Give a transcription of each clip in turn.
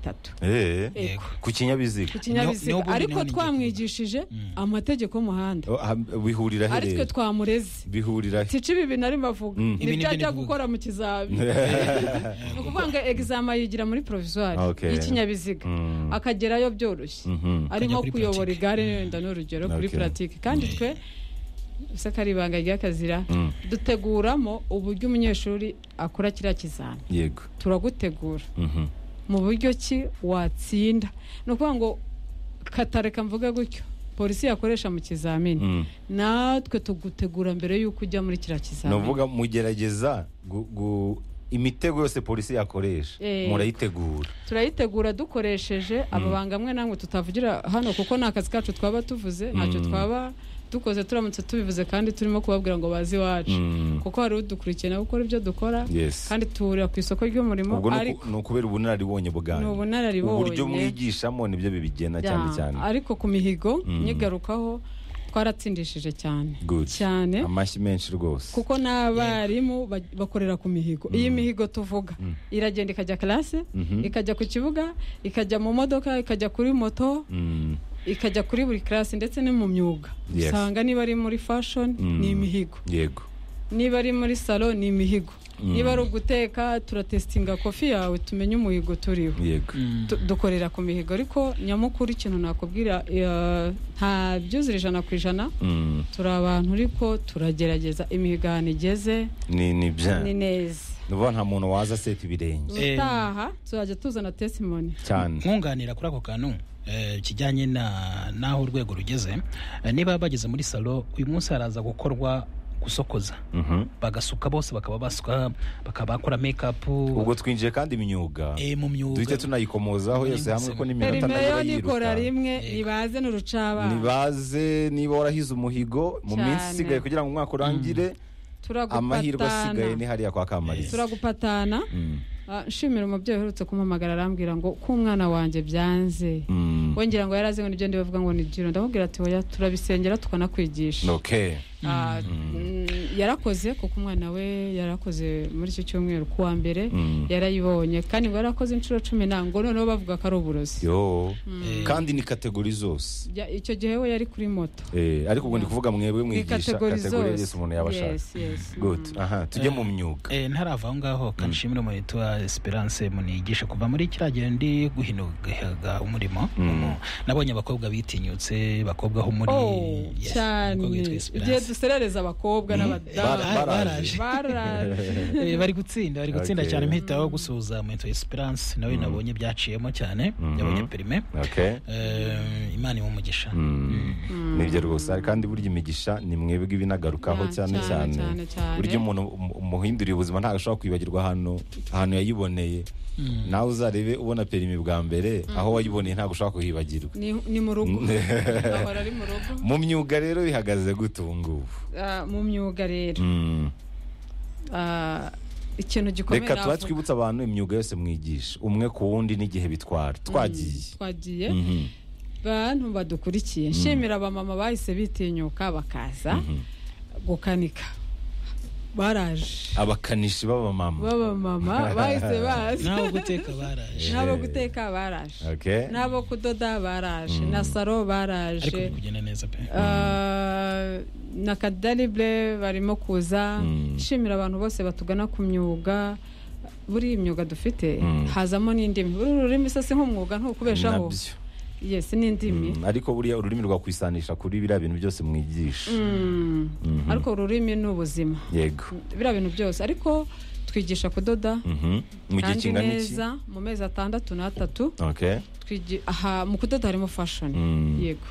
bitatu Eh, Yego. ku kinyabiziga niho kinyabiziga buri niho ariko ni twamwigishije amategeko y'umuhanda Oh, ah, bihurira aritwe hehe twamureze bihurira he sica ibi bintu arimo avuga Mm. Ibi ni nibyo byo ajya ndi kuvuga. gukora mu kizami ni ukuvuga ngo egizama yigira muri provizwari Okay. y'ikinyabiziga Mm. akagerayo byoroshye Mhm. arimo kuri kuyobora pratique. igare wenda ni urugero kuri Okay. puratike kandi twe bisa ko ari ibanga ry'akazira Mm. duteguramo uburyo umunyeshuri akora kiriya kizami yego turagutegura Mhm. mu buryo ki watsinda ni ukuvuga ngo katareka mvuge gutyo polisi yakoresha mu kizamini Mm. natwe tugutegura mbere y'uko ujya muri kiriya ni kizamini ukuvuga mugerageza gu- gu- imitego yose polisi yakoresha Eh. murayitegura turayitegura dukoresheje amabanga amwe namwe tutavugira hano kuko ni akazi kacu twaba tuvuze ntacyo twaba dukoze turamutse tubivuze kandi turimo kubabwira ngo bazi iwacu Mm. kuko hari udukurikiye nawe ukora ibyo dukora Yes. kandi tuhurira ku isoko ry'umurimo ubwo ni ariko uku- ni ukubera ubunararibonye bwanyu Ni ubunararibonye. uburyo mwigishamo nibyo bibigena cyane Ya, cyane ariko ku mihigo Mm. nyigarukaho twaratsindishije cyane Good. cyane amashyi menshi rwose kuko n'abarimu ba- bakorera ku mihigo iyi mihigo tuvuga iragenda ikajya karase ikajya ku kibuga ikajya mu modoka ikajya kuri moto Mm. ikajya kuri buri karase ndetse no mu myuga Yes. usanga niba ari muri fashoni Mm. ni imihigo yego niba ari muri salo ni imihigo Mm. niba ari uguteka turatesitinga kofi yawe tumenye umuhigo turiho yego Tu- dukorera ku mihigo ariko nyamukuru ikintu nakubwira eh, nta byuzura ijana ku ijana Mm. turi abantu ariko turagerageza imihigo ahantu igeze ni ni bya ni neza ni ukuvuga nta muntu waza aseta ibirenge Eh. ubutaha tuzajya tuzana tesimoni cyane nkunganira kuri ako kantu eh, kijyanye na- n'aho urwego rugeze Eh, niba bageze muri salo uyu munsi haraza gukorwa gusokoza Mhm. bagasuka bose bakaba basuka bakaba bakora mekapu ubwo twinjiye kandi imyuga eh, mu duhite myuga tunayikomozaho yose hamwe ko perimeyo n'iminota ntajya nikora yiruka rimwe nibaze n'urucabana nibaze niba warahize umuhigo mu Cyane. minsi isigaye kugira ngo umwaka urangire amahirwe asigaye ni turagupatana hariya kwa kamariza turagupatana Mm. Ah, nshimira umubyeyi uherutse kumpamagara arambwira ngo k'umwana wanjye byanze Mm. wongera ngo yari azi ngo nibyo ndibavuga ngo ni jiro ndamubwira ati oya turabisengera tukanakwigisha okay Ah, mm, yarakoze kuko umwana we yarakoze muri icyo cyumweru ku wa mbere Mm. yarayibonye kandi ngo yarakoze inshuro cumi na ngo noneho bavuga ko ari uburozi yo kandi ni kategori zose Ya- icyo gihe we yari kuri moto Eh, ariko ubu ndi kuvuga mwebwe mwigisha kategori yose umuntu yaba ashaka Yes, yes. good Mm. aha tujye mu myuga Eh, ntarava aho ngaho kandi nshimire umuntu witwa esperance munigisha kuva muri kiriya gihe ndi guhinuga umurimo umu- nabonye abakobwa bitinyutse bakobwa ho muri Oh, Yes, cyane umukobwa witwa igihe Esperance. duserereza abakobwa Bara- n'abadamu baraje. baraje Eh, bari gutsinda bari gutsinda Okay. cyane mpitaho gusuhuza mu witwa esperance nawe nabonye byaciyemo cyane Mhm. yabonye perime okay Eh, imana iwumugisha Mm. nibyo rwose Hari kandi burya imigisha ni mwebwe ibinagarukaho Ya, cyane cyane, cyane cyane, cyane. burya umuntu um- umuhinduriye ubuzima ntabwo ashobora kwibagirwa ahantu ahantu yayiboneye nawe uzarebe ubona perimi bwa mbere aho wayiboneye ntabwo ushobora kuhibagirwa ni ni mu rugo ahora ari mu rugo mu myuga rero bihagaze gute ubu ngubu Ah, mu myuga rero Mm. Ah, ikintu gikomeye reka navuga. tuba twibutsa abantu imyuga yose mwigisha umwe ku wundi n'igihe bitwara twagiye twagiye Mhm. bantu badukurikiye nshimira abamama bahise bitinyuka bakaza gukanika baraje abakanishi b'abamama b'abamama bahise baza naho guteka baraje n'abo guteka baraje Okay. n'abo kudoda baraje na saro ariko baraje biri kugenda neza pe Ah, na kadalibure barimo kuza Mm. nshimira abantu bose batugana ku myuga buri imyuga dufite Mm. hazamo n'indimi buri ururimi se si nk'umwuga ntukubeshaho Nabyo. yes n'indimi Mm, ariko buriya ururimi rwakwisanisha kuri biriya bintu byose mwigisha Mm. ariko ururimi ni ubuzima yego biriya bintu byose ariko twigisha kudoda Mhm. mu gihe kandi kingana iki neza mu mezi atandatu n'atatu okay twigi- aha mu kudoda harimo fashoni Mm. yego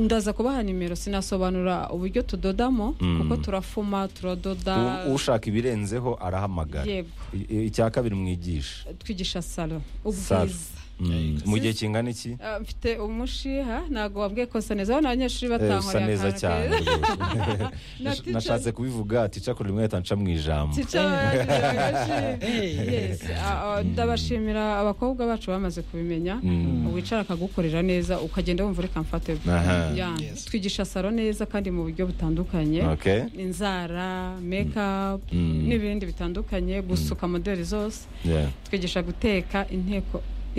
ndaza kubaha nimero sinasobanura uburyo tudodamo Mm. kuko turafuma turadoda U- ushaka ibirenzeho arahamagara yego I- i- icya kabiri mwigisha twigisha salo Salo. ubwiza Mm. mu gihe kingana iki Ah, mfite umushiha ntabwo wabwiye ko sa neza abana abanyeshuri Eh, usa batankoreye neza akantu cyane keza. rwose. Na Nash- teacher- nashatse kubivuga tica kuri rimwe leta nca mu ijambo Teacher bagashima. Yes, ah, ah, ndabashimira abakobwa bacu bamaze kubimenya Mm. wicara akagukorera neza ukagenda wumva reka mfate Aha. Ya, Yes. twigisha salo neza kandi mu buryo butandukanye okay inzara makeup Mm. n'ibindi bitandukanye gusuka modeli zose yeah. twigisha guteka inteko